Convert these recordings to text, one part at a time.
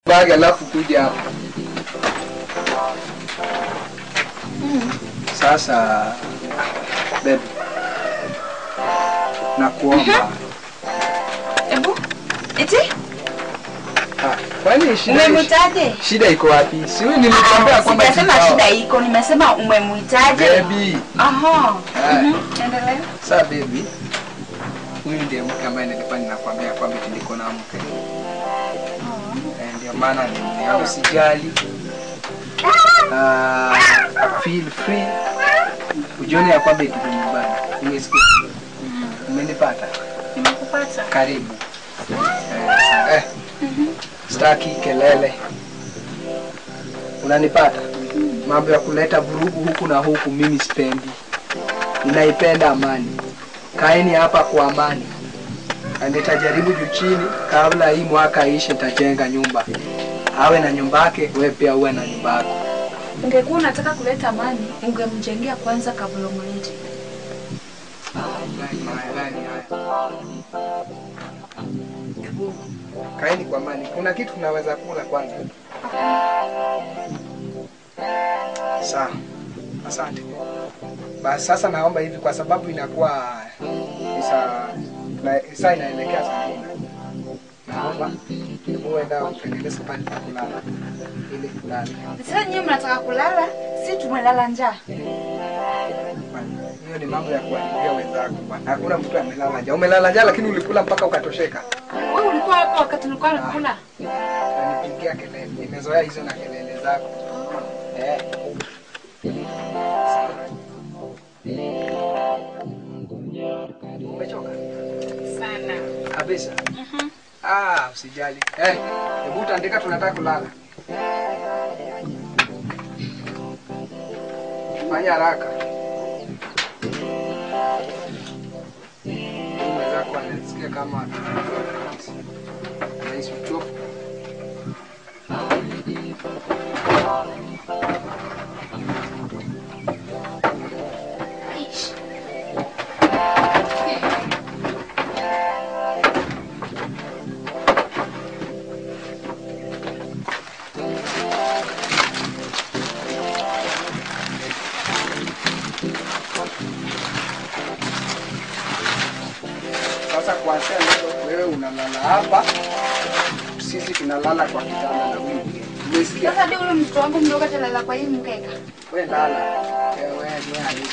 bagi alafu kuja hapa sasa baby nakuomba Ebu, eti? Ah, kwani shida Umemwitaje? shida iko wapi si wewe nilikwambia Ah, kwamba Sijasema sitaoa. shida iko, nimesema umemwitaje? baby Aha. Ah. Mhm, Endelea. Sasa baby, huyu ndiye mke ambaye nilikuwa ninakwambia kwamba tuliko na mke. Eh, Ndio maana nimeona usijali. Ah, feel free. Ujione ya kwamba iko nyumbani. Umesikia? Umenipata? Nimekupata. Karibu. Eh, eh. Staki kelele. Unanipata? Mambo ya kuleta vurugu huku na huku mimi sipendi. Ninaipenda amani. Kaeni hapa kwa amani. Na nitajaribu juu chini kabla hii mwaka ishe nitajenga nyumba. Awe na nyumba yake, wewe pia uwe na nyumba yako. Ungekuwa unataka kuleta amani, ungemjengea kwanza kabla umlete. Hebu kaeni kwa amani. Kuna kitu tunaweza kula kwanza. Sawa. Asante. Basi sasa naomba hivi kwa sababu inakuwa ni saa na- saa inaelekea saa nne. Naomba hebu enda utengeneze pale pa kulala ili kulala. Sasa nyinyi mnataka kulala, si tumelala njaa. Hiyo ni mambo ya kuharibia wenzako bwana. Hakuna mtu amelala njaa. Umelala njaa lakini ulikula mpaka ukatosheka. Wewe ulikuwa hapa wakati nilikuwa nakula? Unanipigia kelele. Nimezoea hizo na kelele zako. Eh. Umechoka? Sana. Kabisa. Ah, usijali. Eh, hebu utaandika tunataka kulala. Fanya haraka. Mwenzako anasikia kama anahisi uchovu. Sasa kuanzia leo wewe unalala hapa, sisi tunalala kwa kitanda na huyu mgeni. Umesikia? Sasa ndio ule mtoto wangu mdogo atalala kwa hii mkeka. Wewe lala. Wewe wewe wewe halipo.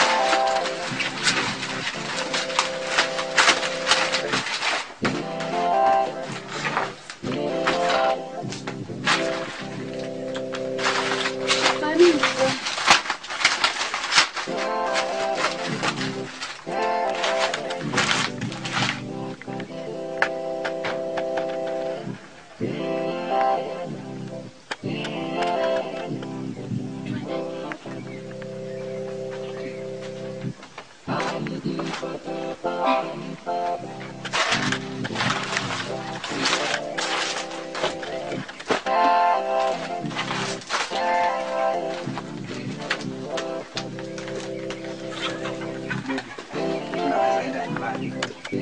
Tunaweza enda nyumbani.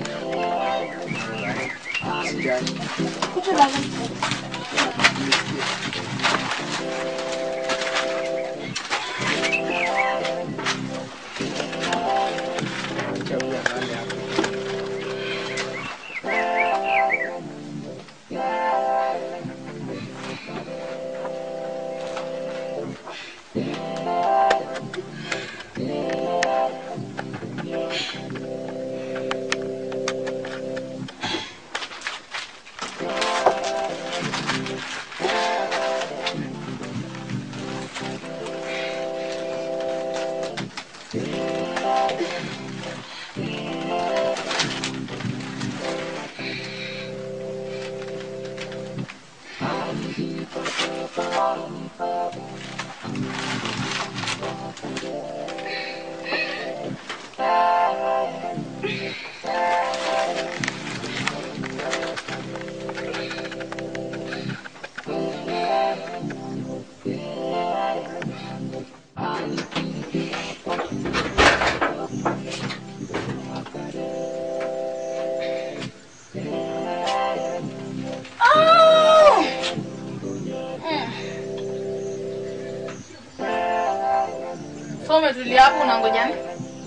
Usijali. Kuja lala. Acha huyu alale hapa. umetulia hapo unangoja nini?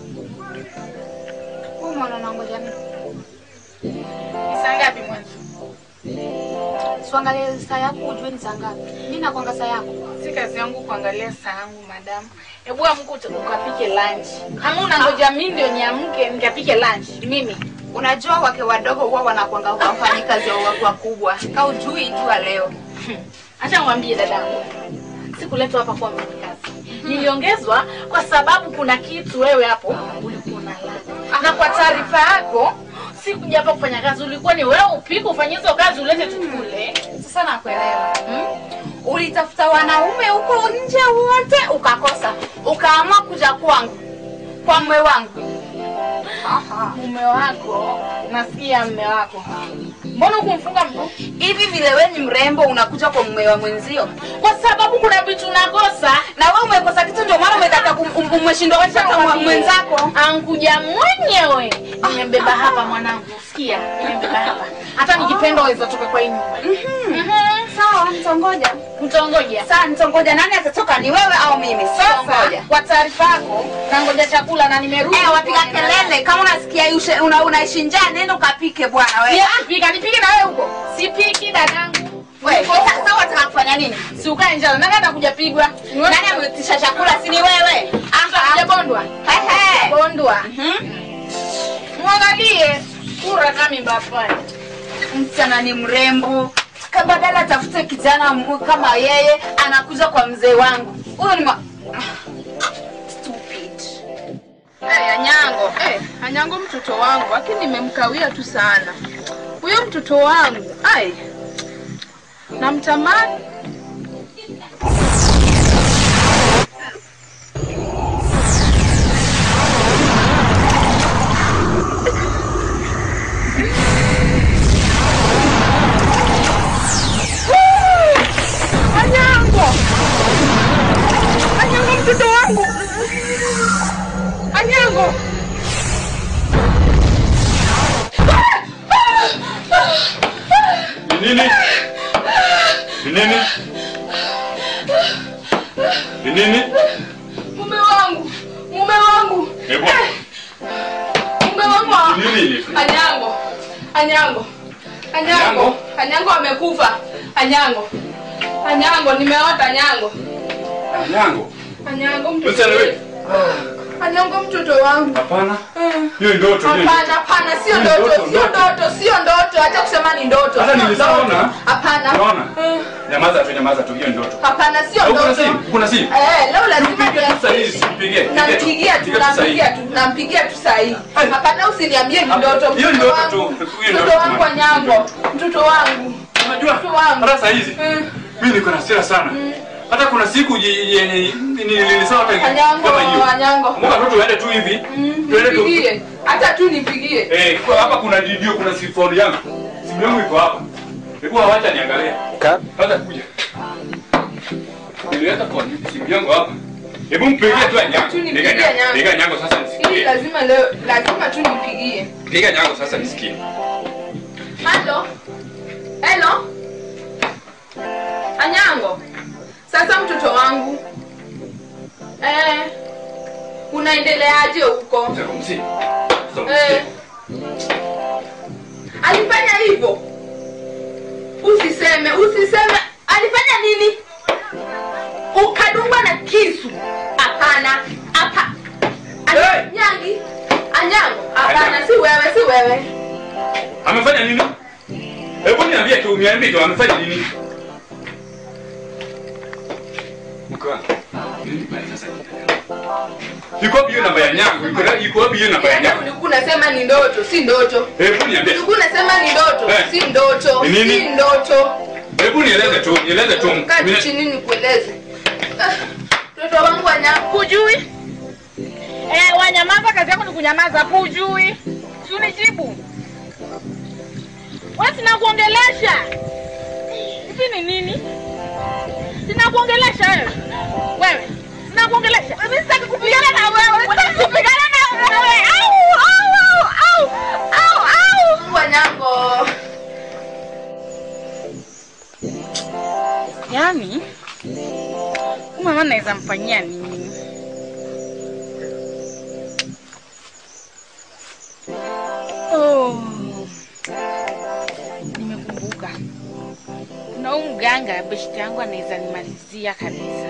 Wewe mwana unangoja nini? Saa ngapi mwanzo? Siangalie saa yako ujue ni saa ngapi. Mimi nakwanga saa yako. Si kazi yangu kuangalia saa yangu madam. Hebu amka uta- ukapike lunch. Ama unangoja mimi ndio niamke nikapike lunch? Mimi. Unajua wake wadogo huwa wanakwanga wafanyikazi wa watu wakubwa. Ka ujui jua leo. Acha niwaambie dadangu. Sikuletwa hapa kuwa mfanyakazi. Niliongezwa kwa sababu kuna kitu wewe hapo ulikuwa unalala. Na kwa taarifa yako sikuja hapa kufanya kazi, ulikuwa ni wewe upike ufanye hizo kazi ulete tukule. Sasa nakuelewa. Hmm? Ulitafuta wanaume huko nje wote ukakosa. Ukaamua kuja kwangu. Kwa mwe wangu. Aha. Mume wako, nasikia mume wako. Mbona hukumfunga mguu? Hivi vile wewe ni mrembo unakuja kwa mume wa mwenzio. Kwa sababu kuna vitu nakosa. Na wewe umekosa kitu ndio maana umekata kum- um- umeshindwa kuacha kwa mwenzako. Ankuja mwenyewe. Nimembeba hapa mwanangu. Sikia, nimembeba hapa. Hata nikipenda waweza toka kwa hii nyumba. Mhm. Sawa, nitongoja. Mtongoja. Sasa nitongoja nani atatoka ni wewe au mimi? Sasa Sitongoja. kwa taarifa yako, nangoja chakula na nimerudi. Eh, wapiga kelele kama unasikia ushe- una, unaishi njaa nenda ukapike bwana wewe. Pia kupika, nipike na wewe huko. Sipiki dadangu. Wewe, sasa sasa wataka kufanya nini? Si ukae njala. Nani atakuja pigwa? Nani ameitisha chakula si ni wewe? Atakuja bondwa. Ehe. Bondwa. Mhm. Mwangalie sura kama mbafani. Msichana ni mrembo. Ka- Badala atafute kijana mu- kama yeye anakuja kwa mzee wangu. Huyo ni ma... Stupid. Hey, Anyango, hey, Anyango mtoto wangu, lakini nimemkawia tu sana. Huyo mtoto wangu, ai. Namtamani. Anyango! Anyango mtoto wangu! Anyango! Ni nini? Ni nini? Ni nini? Mume wangu! Mume wangu! Hebu. Mume wangu! Ni nini? Anyango! Anyango! Anyango! Anyango? Anyango amekufa! Anyango! Anyango, nimeota Anyango! Nyango. Anyango mtoto Msichana wewe. Anyango mtoto wangu! Hapana. Hiyo ndoto hiyo. Hapana, hapana, sio Ni ndoto, ndoto, sio ndoto. ndoto, sio ndoto. Acha kusema ni ndoto. Hata sio nilishaona. ndoto. Hapana. Unaona? Mm. Nyamaza tu, nyamaza tu, hiyo ndoto. Hapana, sio Au kuna ndoto. simu? Kuna simu? Eh, leo lazima Pigia tu saa hii, pigie. nampigia tu, Pigia tu saa hii. nampigia tu, nampigia tu saa hii. Ai. Hapana, usiniambie ni Hapa- ndoto. hiyo Mtoto ndoto wangu, tu, hiyo mtoto ndoto wangu tu. Anyango, mtoto wangu. Unajua? Mtoto wangu. Hata saa hizi Mm. mimi niko na hasira sana. Hata kuna siku je- yenye nilisema hata Anyango, kama hiyo. Anyango. Mungu tu tuende tu hivi. Tuende tu. Nipigie, hata tu nipigie. Eh, kwa hapa kuna video, kuna sifoni yangu. Simu yangu iko hapa. Hebu awacha niangalie. Sasa kuja. Niliweka kwa simu yangu hapa. Hebu mpigie tu Anyango. Tu nipigie Piga Anyango. Piga Anyango sasa Hili nisikie. lazima leo, lazima tu nipigie. Piga Anyango sasa nisikie. Halo? Hello? Anyango. Sasa mtoto wangu. Eh. Unaendeleaje huko? Sasa kumsi. Eh. Alifanya hivyo. Usiseme, usiseme. Alifanya nini? Ukadungwa na kisu. Hapana. Hapa. Hey! Nyangi. Anyango. Hapana, Anyango. si wewe, si wewe. Amefanya nini? Hebu niambie tu, niambie tu amefanya nini? Mke wangu. Nini baya sasa? Iko wapi hiyo namba ya Nyango? Iko na- iko wapi hiyo namba ya Yaani Nyango? ulikuwa unasema ni ndoto, si ndoto. Hebu niambie. Ulikuwa unasema ni ndoto, Eh. si ndoto, Ni nini? si ndoto. Hebu nieleze tu, nieleze tu. Kaa tu Mine- chini nikueleze. Ah, Mtoto wangu anya Hujui? Eh, wanyamaza, kazi yako ni kunyamaza, hapo hujui. Si unijibu. Wewe sinakuongelesha. Hivi ni nini? Sinakuongelesha wewe. Wewe. Sinakuongelesha. Mimi sitaki kupigana na wewe. Sitaki kupigana na wewe. Au, au, au, au, au, au. Mungu wanyango. Yaani, huyu mama naweza mfanyia nini? au mganga beshte yangu anaweza nimalizia kabisa.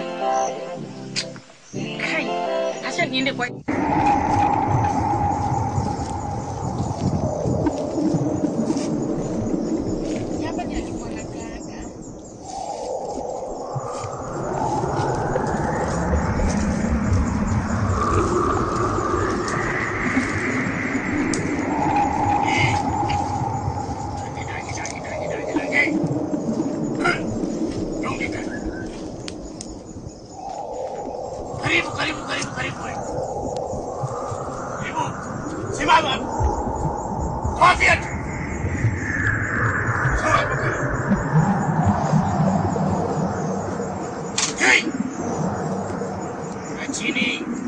Kai, acha niende kwa hapa ndio alikuwa anakaaga. Karibu, karibu, karibu, karibu. Karibu. Simama. Toa viatu. Toa hapo karibu. Hey. Na chini.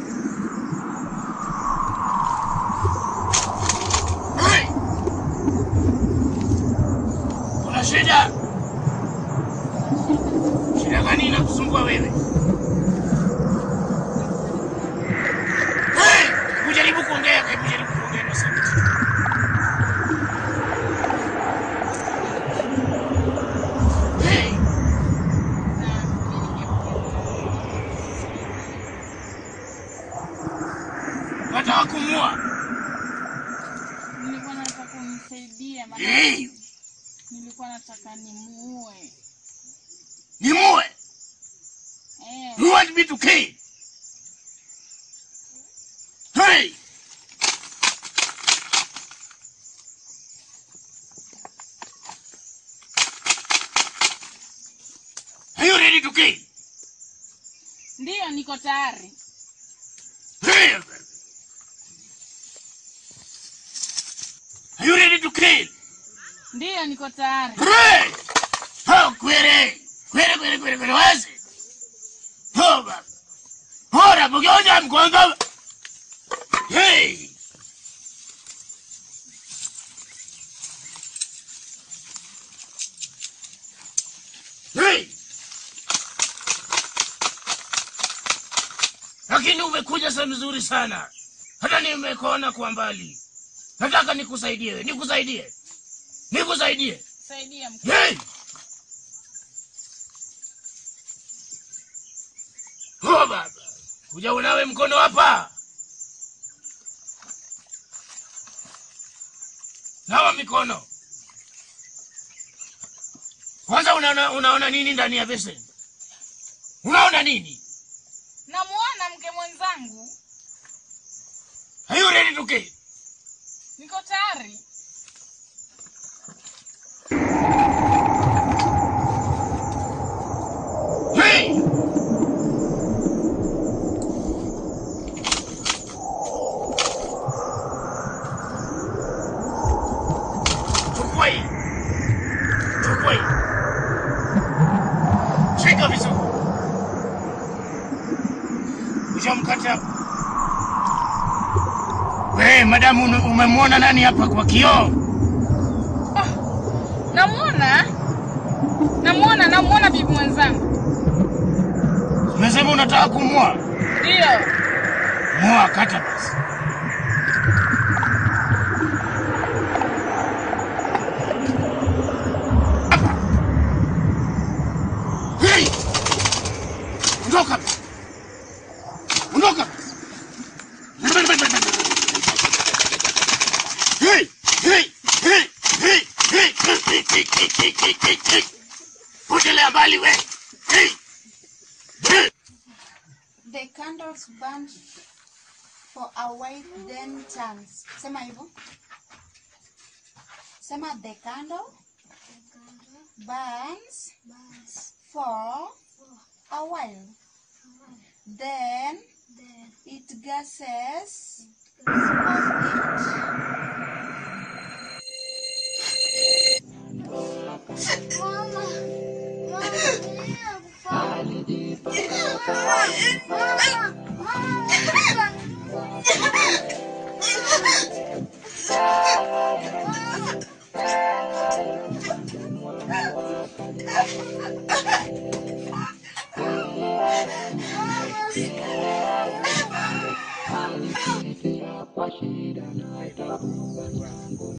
Hey. Kuna shida? Shida gani inakusumbua wewe? Hey! Kujaribu kuongea, hebu jaribu kuongea na sauti. Hey! Nataka kumua. Nilikuwa nataka unisaidie maana Hey! nilikuwa nataka nimuue. Nimue. Eh, You want me to kill? Hey! Are you ready to kill? ndiyo niko tayari. Hey! Are you ready to kill? Ndiyo niko tayari. Hey! Oh, kwere! Kwere, kwere, kwere, kwere, wazi! Oh, baba! Ora, mugeuza mgongo! Hey! Hey! Lakini umekuja sehemu nzuri sana. Hata nimekuona kwa mbali. Nataka nikusaidie, wewe, nikusaidie. Nikusaidie. Saidia mkuu. Hey! Oh, baba. Kuja unawe mkono hapa. Nawa mikono. Kwanza unaona, unaona nini ndani ya beseni? Unaona nini? Namuona mke mwenzangu. Are you ready to kill? Niko tayari. Hey! Chukua hii. Chukua hii. Shika vizuri. Ushamkata hapo. We, madamu ume- umemwona nani hapa kwa kioo? Namuona. Namuona, namuona bibi mwenzangu. Umesema unataka kumwoa? Ndiyo. Moa, kata basi. Hey! Ondoka basi. Ondoka basi. Hey! Hey! Hey! Hey! Hey! Hey! Hey! Hey! Hey! Hey! Hey! Hey! Potelea mbali we. Hey! Hey! The candles burn for a while then turns. Sema hivyo. Sema the candle burns for a while. Then it gases of it. Washida,